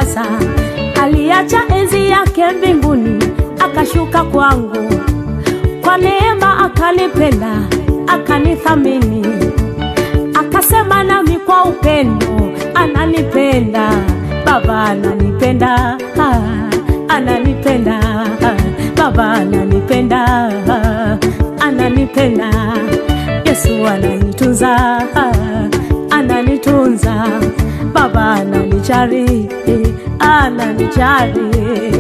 sasa. Aliacha enzi yake mbinguni, akashuka kwangu, kwa neema akanipenda, akanithamini, akasema nami kwa upendo, ananipenda Baba, ananipenda ah, ananipenda ah, Baba, ananipenda ah, ananipenda Yesu ananitunza ah, ananitunza Baba ananijali eh, ananijali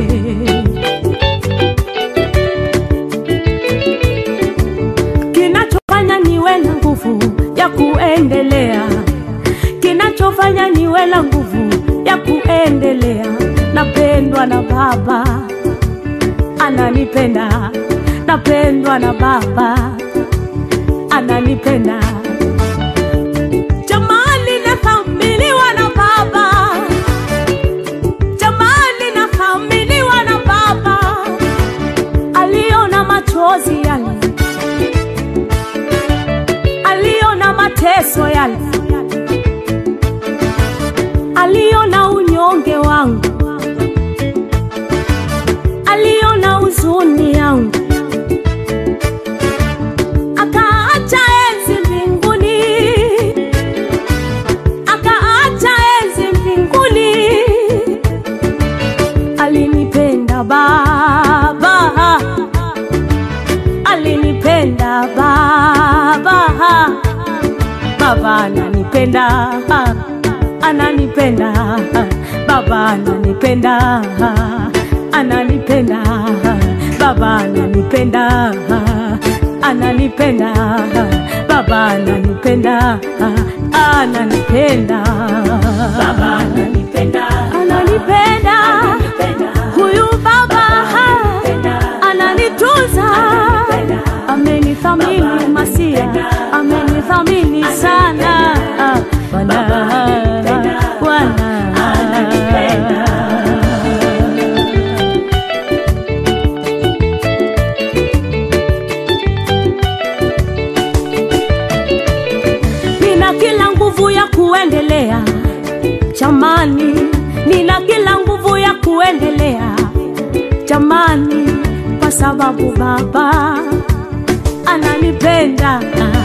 kinachofanya niwe na nguvu ya kuendelea, kinachofanya niwe na nguvu ya kuendelea, napendwa na Baba, ananipenda, napendwa na Baba, ananipenda. Jamani, nathaminiwa na Baba, jamani, nathaminiwa na Baba, aliona machozi yale aliona mateso yale, aliona unyonge wangu, aliona huzuni yangu, akaacha enzi mbinguni, akaacha enzi mbinguni, alinipenda Baba alinipenda baba baba ananipenda ananipenda baba ananipenda ananipenda baba ananipenda ananipenda baba ananipenda ananipenda baba ananipenda ananipenda huyu baba ananitunza amenithamini masia amenithamini sana Ah, Bwana Bwana nina kila nguvu ya kuendelea jamani nina kila nguvu ya kuendelea jamani kwa sababu baba ananipenda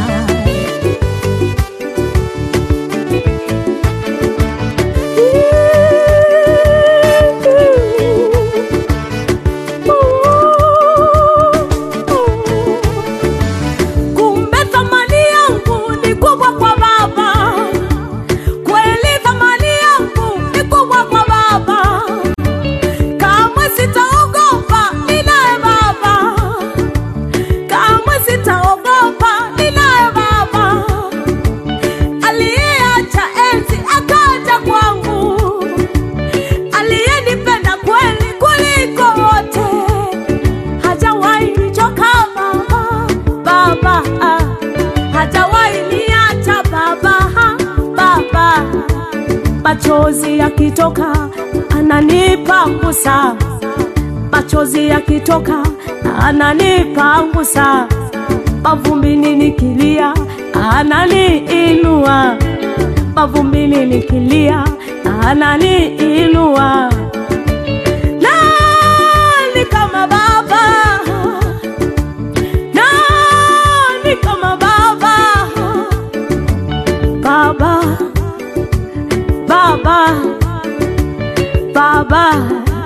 kumbe thamani yangu ni kubwa kwa baba kweli thamani yangu ni kubwa kwa baba kamwe sitaogopa ninaye baba kamwe sitaogopa ninaye baba aliyeacha enzi akaja kwangu aliyenipenda kweli kuliko wote hajawahi nichoka baba baba ah. hajawahi niacha baba ah, baba machozi yakitoka ananipangusa machozi yakitoka ananipangusa mavumbini nikilia ananiinua mavumbini nikilia ananiinua nani kama baba nani kama baba baba baba baba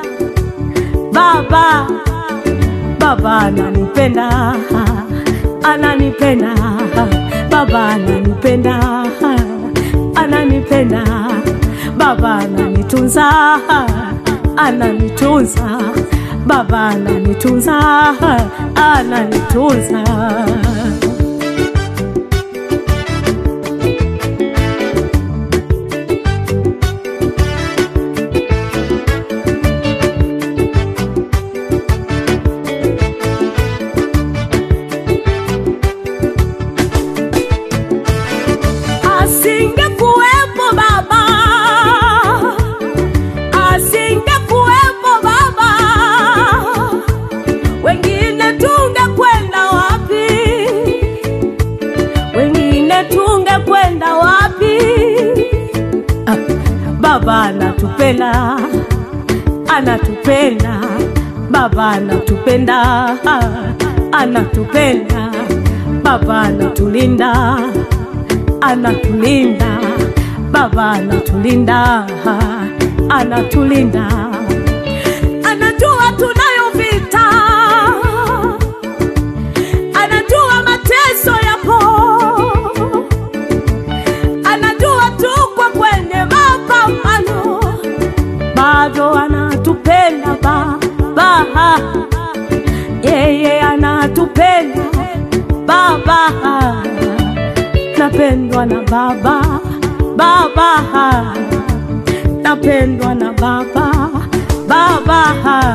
baba baba ananipenda ananipenda baba ananipenda ananipenda baba ananitunza ananitunza baba ananitunza ananitunza asingekuwepo baba asingekuwepo baba wengine tungekwenda wapi wengine tungekwenda wapi ah, baba anatupenda anatupenda baba anatupenda anatupenda baba anatulinda anatulinda baba anatulinda anatulinda anajua tunayo vita anajua mateso yapo anajua tuko kwenye mapambano bado anatupenda baba yeye anatupenda baba napendwa na baba baba napendwa na baba baba